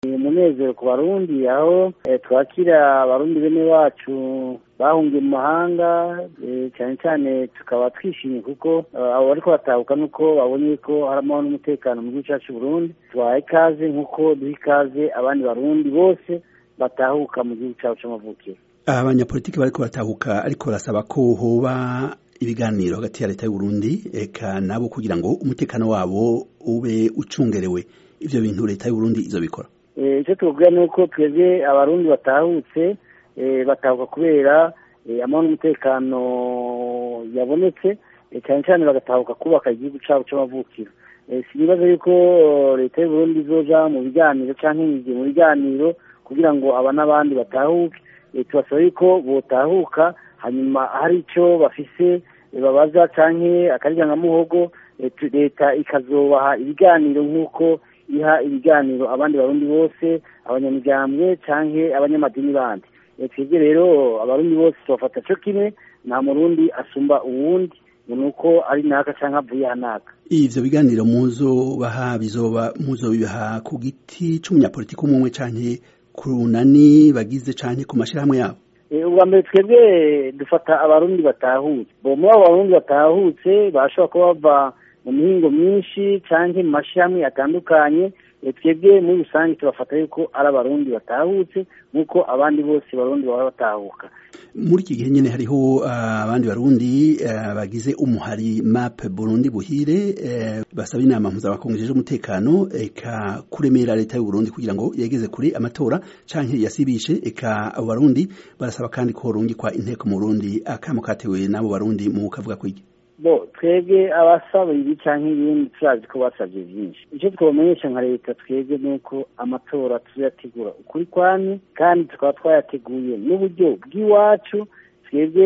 umunezero ku barundi aho twakira abarundi bene wacu bahungiye mu mahanga cyane cyane tukaba twishimye kuko abo bariko batahuka nuko babonye ko hari amahoro n'umutekano mu gihugu cyacu Burundi tubahaye ikaze nk'uko duha ikaze abandi barundi bose batahuka mu gihugu cyabo c'amavukiro abanyapolitiki bariko batahuka ariko barasaba ko hoba ibiganiro hagati ya leta y'uburundi eka nabo kugira ngo umutekano wabo ube ucungerewe ivyo bintu leta y'uburundi izobikora icyo tuvuga ni uko twebwe abarundi batahutse batahuka kubera amahoro n'umutekano yabonetse cyane cyane bagatahuka kubaka igihugu cyabo c'amavukiro sinibaza yuko leta y'uburundi izoja mu biganiro canke yinjiye mu biganiro kugira ngo aba n'abandi batahuke tubasaba yuko botahuka hanyuma hari icyo bafise babaza canke akaryangamuhogo leta ikazobaha ibiganiro nk'uko iha ibiganiro abandi barundi bose abanyamigambwe canke abanyamadini bandi twebwe rero abarundi bose tubafata co kimwe nta murundi asumba uwundi ni uko ari naka canke avuye hanaka ivyo biganiro muzobaha bizoba muzobibaha ku giti c'umunyapolitiki umwe umwe canke ku runani bagize canke ku mashirahamwe yabo ubwa mbere twebwe dufata abarundi batahutse bo muri abo barundi batahutse bashobora kuba bava mu mihingo myinshi canke mu mashirahamwe atandukanye twebwe muri rusange tubafata yuko ari abarundi batahutse nk'uko abandi bose barundi baba batahuka muri iki gihe nyene hariho abandi barundi bagize umuhari map burundi buhire basaba inama mpuzamakungu ijejwe umutekano eka kuremera leta y'uburundi kugira ngo yegeze kure amatora canke yasibishe eka abo barundi barasaba kandi ko horungikwa inteko mu burundi akamo katewe n'abo barundi mu kavuga kwigi bo twebwe abasaba ibi canke ibindi turazi ko basavye vyinshi ico twobamenyesha nka leta twebwe nuko amatora tuzayategura ukuri kwamye kandi tukaba twayateguye n'uburyo bw'iwacu twebwe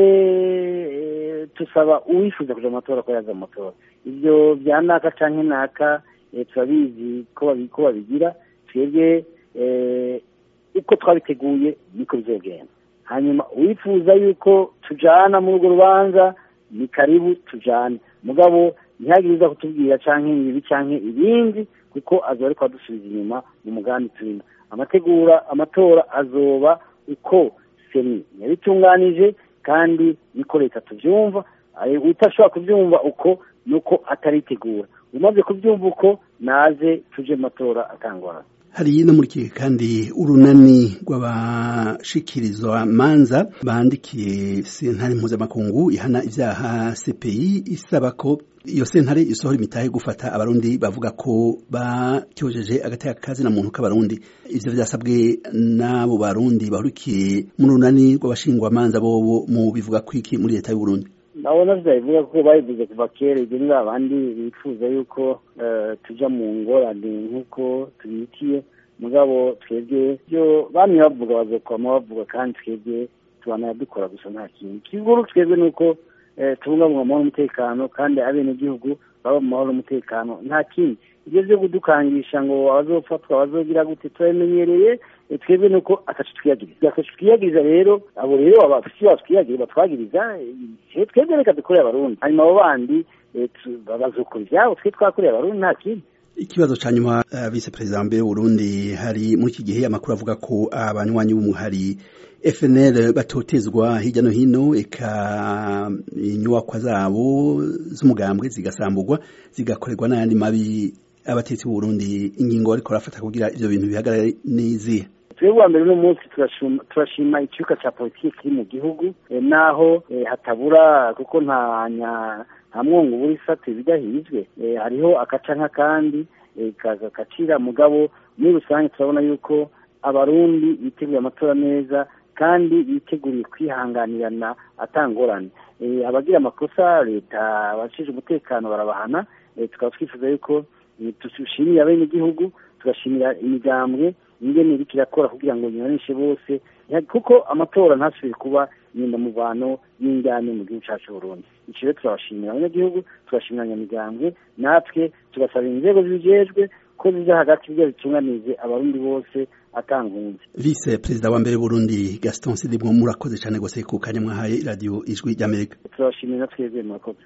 tusaba uwifuza kuja mu matora ko yaza mu matora ivyo vya naka canke naka turabizi ko babigira twebwe uko twabiteguye niko bizogenda hanyuma uwifuza yuko tujana muri urwo rubanza ni karibu tujane mugabo ntihagire uza kutubwira canke ibi canke ibindi kuko azoba ariko adusubiza inyuma mu mugambi turimo amategura amatora azoba uko seni yabitunganije kandi niko leta tuvyumva utashobora kuvyumva uko nuko ataritegura umaze kuvyumva uko naze tuje mu matora atangorana hari no muri kihe kandi urunani rw'abashikirizwa manza bandikiye sentare mpuzamakungu ihana ivyaha CPI isaba ko iyo sentare isohora imitahe gufata abarundi bavuga ko batyojeje agateka kazi na muntu k'abarundi ivyo vyasabwe n'abo barundi bahurikiye mu runani rw'abashingwa manza bobo mu bivuga kwiki muri leta y'uburundi nabona vyabivuga ko babivuze kuva kera ibyo ni babandi bifuza yuko tuja mu ngorane nk'uko tubitiye mugabo twebwe byo bamwe bavuga bazokwama bavuga kandi twebwe tubana dukora gusa nta kintu kiguru twebwe nuko tubungabunga amahoro n'umutekano kandi abenegihugu baba mu mahoro n'umutekano nta kindi ibyo vyo kudukangisha ngo abazofatwa abazogira gute turabimenyereye twebwe nuko atacu twiyagiriza atacu twiyagiriza rero abo rero abafisi bacu twiyagiriza batwagiriza twebwe reka dukoreye abarundi hanyuma abo bandi bazokora ivyabo twe twakoreye abarundi nta kindi ikibazo ca nyuma uh, vice perezida mbere w'uburundi hari muri iki gihe amakuru avuga ko abanywanyi b'umuhari FNL batotezwa hirya no hino eka inyubakwa zabo z'umugambwe zigasamburwa zigakorerwa n'ayandi mabi abatetsi b'uburundi ingingo bariko barafata kugira ivyo bintu bihagarare n'izihe twebwe wa mbere uno munsi turashima ikibuga ca politiki kiri mu gihugu naho hatabura kuko nta nta mwongo ubura isate bidahizwe hariho akaca nk'akandi kagacira mugabo muri rusange turabona yuko abarundi biteguye amatora neza kandi biteguriye kwihanganirana atangorane abagira amakosa leta abashije umutekano barabahana tukaba twifuza yuko dushimira abenegihugu tugashimira imigambwe ingene iriko irakora kugira ngo nyuranishe bose kuko amatora ntasubire kuba inyendamuvano y'injyane mu gihugu cacu Burundi ico rero turabashimira abanyagihugu tugashimira abanyamigambwe natwe tugasaba inzego zibijejwe ko zija hagati kugira zitunganize abarundi bose atankunze vice perezida wa mbere Burundi Gaston Sidibwo murakoze cyane gose ku kanya mwahaye radio ijwi ry'Amerika turabashimira twebwe murakoze